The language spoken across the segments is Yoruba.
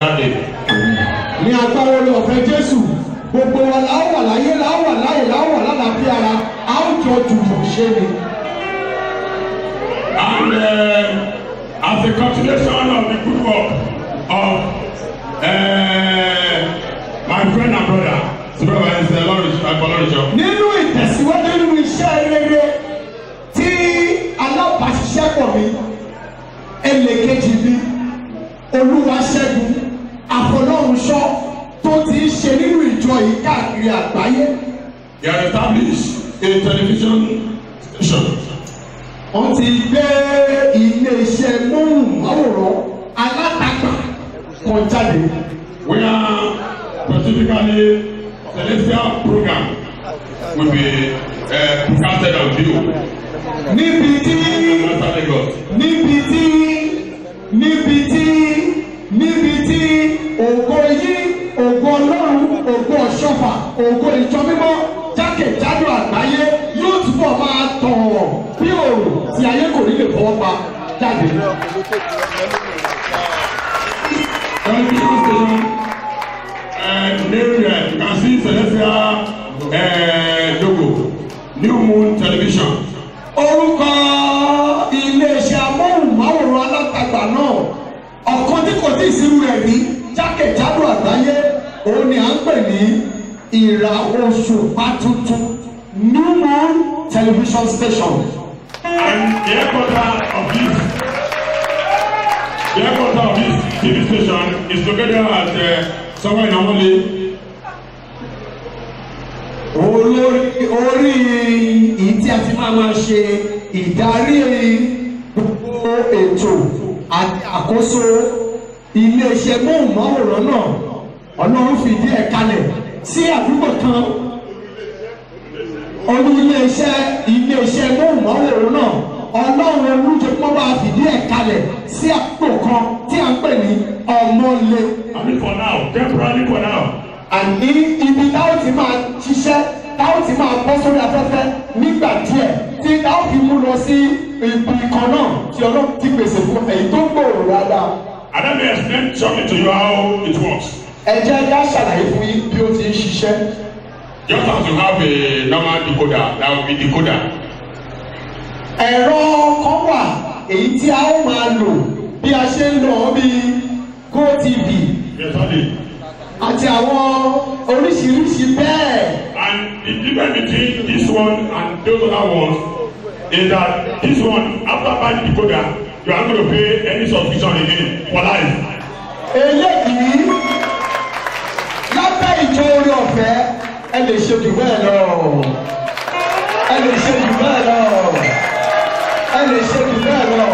jáde. ní agbára orí ọ̀fẹ́ jésù gbogbo wa la ó wà láyé la ó wà láyé la ó wà lálàáfíà ara a ó jọ jùmọ̀ ṣe ni. And uh, as a continuation of the good work of uh, my friend and brother, Supervisor Oloriso, nínú ìtẹ̀síwájú nínú iṣẹ́ rere tí alábàáṣiṣẹ́pọ̀ mi ẹlẹ́kejì mi olúwaṣẹ́gun àfọlọ́runṣọ́ tó ti ń ṣe nínú ìjọ yìí káàkiri àgbáyé he has established a television station wọ́n ti gbé iléeṣẹ́ móhùnmáwòrán alátagbà kan jáde where specifically celestial program will be uh, broadcasted on video. níbi tí Master Lagos. níbi tí níbi tí níbi tí ògo yí ògo ọlọ́run ògo ọ̀ṣọ́fà ògo ìjọ mímọ́ jákèjádò àgbáyé yóò túbọ̀ máa tàn bí òòrùn tí ayé kò ní lè fọwọ́ pa jáde. television station uh, name uh, you can see celestial uh, logo new moon television orúkọ iléeṣẹ́ amóhùnmáwòrán alátagbà náà ọ̀kan tí kò tí ì sírú rẹ̀ rí jákèjádò àgbáyé òun ni à ń pè ní ìràwọ̀ṣùpá tuntun new moon television station. and the headquarter of this the headquarter of this tv station is located at uh, somewhere in Amole olórí orí ìyí tí a ti máa máa ṣe ìdarí gbogbo ètò àti àkóso iléeṣẹ́ móhùnmáwòrán náà ọlọ́run fìdí ẹ̀ kalẹ̀ sí àdúgbò kan olú iléeṣẹ́ iléeṣẹ́ móhùnmáwòrán náà ọlọ́run olùjẹ́pọ̀ bá fìdí ẹ̀ kalẹ̀ sí àdúgbò kan tí a ń pè ní ọmọlé I mean for now temporarily for now àní ibi táwọn ti máa ṣiṣẹ́ táwọn ti máa bọ́ sórí afẹ́fẹ́ nígbà díẹ̀ tí táwọn fi mú lọ sí ibi kan náà tí ọlọ́run ti pèsè fún èyí tó gbòòrò dáadáa. and let me explain shortly to you how it works ẹ jẹ́ ká ṣàlàyé fún yín bí ó ti ń ṣiṣẹ́. just as you have a normal decoder that will be decoder ẹ̀rọ kan wà èyí tí a ó máa lò bí a ṣe ń lọ bí gotv yes only àti àwọn oríṣiríṣi bẹ́ẹ̀. and the difference between this one and those other ones is that this one after buying the decoder you are going to pay any subscription again for life eléyìí lábẹ́ ìjọ orí ọ̀fẹ́ ẹ lè ṣe jù bẹ́ẹ̀ lọ ẹ lè ṣe jù bẹ́ẹ̀ lọ ẹ lè ṣe jù bẹ́ẹ̀ lọ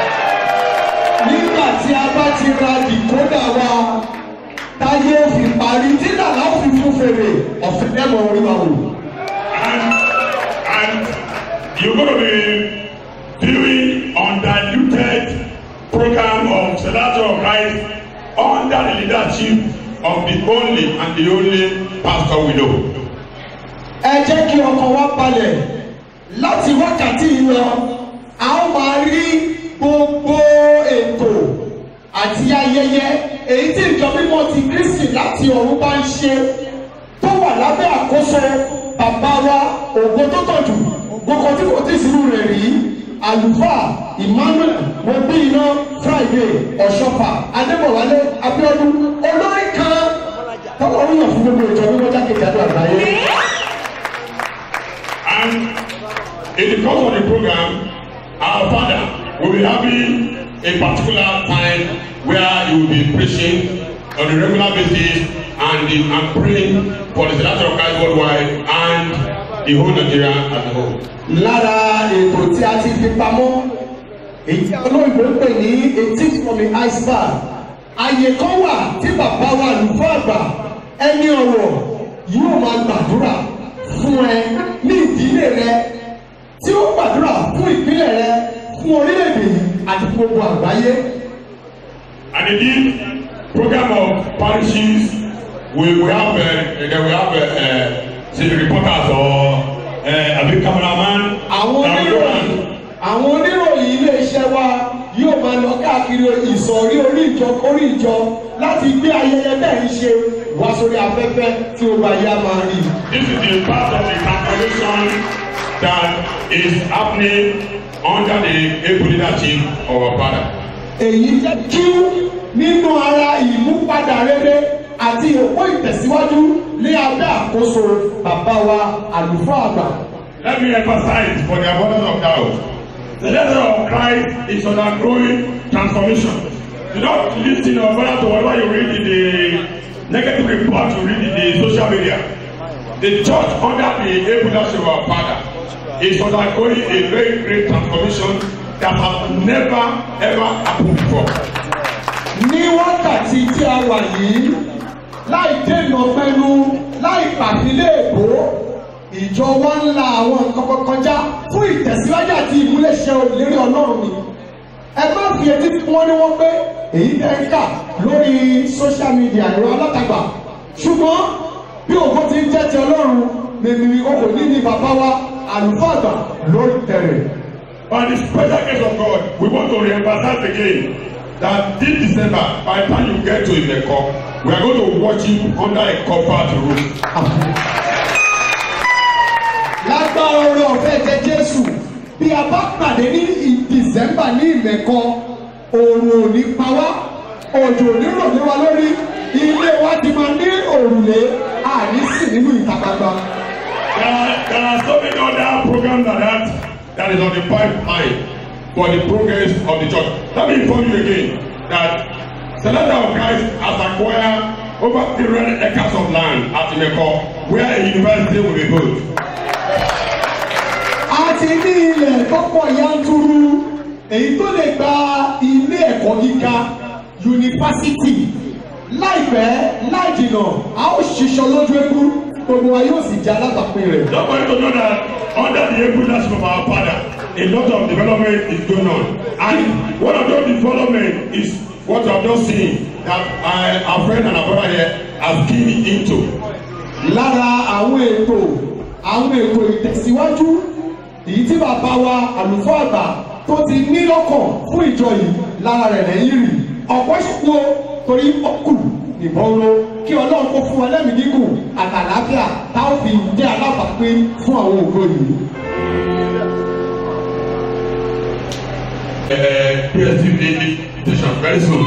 nígbà tí a bá ti ra dìkódà wa táyé fi parí tí dàda fi fún fèrè ọ̀fẹ́ lẹ́mọ̀ orí wa wò. and and you go to be viewing undiluted program of Senator of Christ under the leadership of the only and the only pastor we know. ẹ jẹ́ kí ọkàn wa balẹ̀ láti wákàtí yìí lọ a ó máa rí gbogbo ètò àti ayẹyẹ èyí tí ìjọ mímọ́ ti Kristi láti ọ̀run bá ń ṣe tó wà lábẹ́ àkóso bàbá wa ògo tó tọ̀jù gbogbo tí kò tí ì sínú rẹ̀ rí àlùfáà Emmanuel mobi iná Friday ọ̀ṣọ́fà adébọ̀wálé Abíọ́dún olórí kan tọ́wọ́ ń yàn fún gbogbo ìjọ mímọ́ jákèjádò àgbáyé. And in the course of the program, our father will be having a particular time where he will be preaching on a regular basis and, the, and praying for the Senator of Christ worldwide and the whole Nigeria as a whole. lára ètò tí a ti fi pamọ́ èyí tí olóyìnbó ń pè ní etí from the iceberg àyè kan wà tí bàbá wa àlùfáà àgbà ẹni ọ̀rọ̀ yóò máa gbàdúrà fún ẹ ní ìdílé rẹ tí ó gbàdúrà fún ìpínlẹ̀ rẹ fún orílẹ̀-èdè yìí àti fún gbogbo àgbáyé. And indeed, program of parishes, we, we have, uh, then we have, uh, uh, say, reporters or uh, a big cameraman. àwọn that will go oníròyìn around àwọn oníròyìn iléeṣẹ́ wa yóò máa lọ káàkiri ìsọ̀rí orí ìjọ orí ìjọ láti gbé ayẹyẹ bẹ́ẹ̀ ń ṣe wá sórí afẹ́fẹ́ tí ó bá yá máa rí. This is the part of the transformation that is happening under the able leadership of our father. èyí jẹ́ kí nínú ara ìmúpadà rere àti òpó ìtẹ̀síwájú ní abẹ́ àkóso bàbá wa àlùfáà àgbà. Let me emphasize for the avoidance of doubt. The letter of Christ is undergoing transformation. Do not listen or bother to whatever you read in the negative report you read in the social media. The church under the able leadership of our father is undergoing a very great transformation that has never ever happened before. ní wákàtí tí a wà yìí láì dènà pẹ̀lú láì pàfilé èbó ìjọ wa ń la àwọn nǹkan kan kọjá fún ìtẹ̀síwájú àti ìmúlẹ̀ṣẹ̀ òlérí ọlọ́run ni ẹ má fi etí fún wọn ní wọn pé èyí tẹ́ ń kà lórí social media ẹ̀rọ alátagbà ṣùgbọ́n bí òkú ti ń jẹ́ ti ọlọ́run nìní okò ní ní bàbá wa àlùfáà àgbà lórí tẹ̀rẹ̀. By the special grace of God, we want to re-emphasize again that this December, by the time you get to Imeko, we are going to worship under a covered roof. lágbára oore ọ̀fẹ́ jẹ jésù bí a bá pàdé ní december ní ìmẹ̀kọ oòrùn ò ní pa wá òjò ò ní rọ̀ lé wa lórí ilé wa ti máa ní òrùlé àní sì nínú ìta gbangba. There are, there are so many other programs like that that is on the pipeline for the progress of the church. Let me inform you again that Senator of Christ has acquired over 300 acres of land at Imeko where a university will be built. a ti ní ilẹ̀ tọ́pọ̀ yanturu èyí tó lè gba ilé ẹ̀kọ́ gíga yunifásitì láìpẹ́ láì jìnnà a ó ṣiṣọ́ lójú egbú gbogbo wa yóò sì jẹ́ alábàápín rẹ̀. Somebody to know that under the able leadership of our father, a lot of development is going on. And one of those development is what I've just seen that I, our friend and our brother here has keyed into. lára àwọn ètò àwọn ètò ìtẹ̀síwájú èyí tí bàbá wa àlùfáà àgbà tó ti ní lọ́kàn fún ìjọ yìí lára rẹ̀ lẹ́yìn rì ọ̀pọ̀ ṣùkú torí ọkù ìbọn ro kí ọlọ́run kó fún wa lẹ́mìí gígùn àtàlàáfíà táwọn fi jẹ́ alábàápín fún àwọn ògo yìí. Uh, PSTV invitation very soon.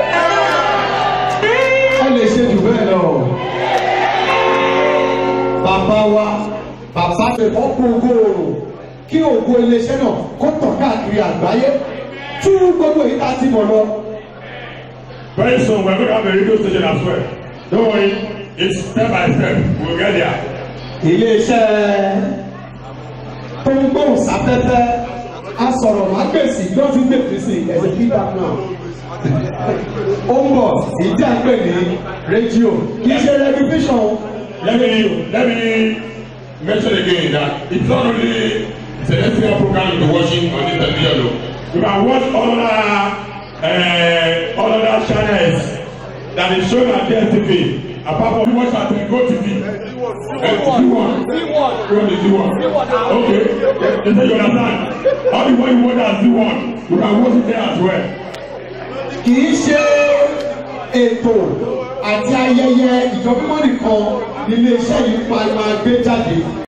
ẹ lè ṣe jù bẹ́ẹ̀ lọ. bàbá wa bàbá ṣe fọ́pọ̀ ògo oòrùn kí ògo iléeṣẹ́ náà kó tàn káàkiri àgbáyé tú gbogbo èyí tá a ti mọ̀ lọ. Very soon we're going to have a radio station as well. Don't worry, it's step by step. We'll get there. iléeṣẹ́ tó ń gbóhùn sáfẹ́fẹ́ asọ̀rọ̀ mágbèsì ló ti gbèsè sí ẹ̀sìn feedback náà. ó ń bọ̀ ìdí àgbè ní rédíò kì í ṣe rẹ́dífíṣàn Let me let me mention again that it's not only celestial program you're watching on this television o. You can watch all other uh, all other channels that is shown on DSTV apart from you watch at Go TV. Uh, Z1. Z1 is Z1. Okay. You say you understand. How the one you watch at Z1, you can watch it there as well. kì í ṣe ètò àti ayẹyẹ ìjọba nìkan ní iléeṣẹ́ yìí máa gbé jáde.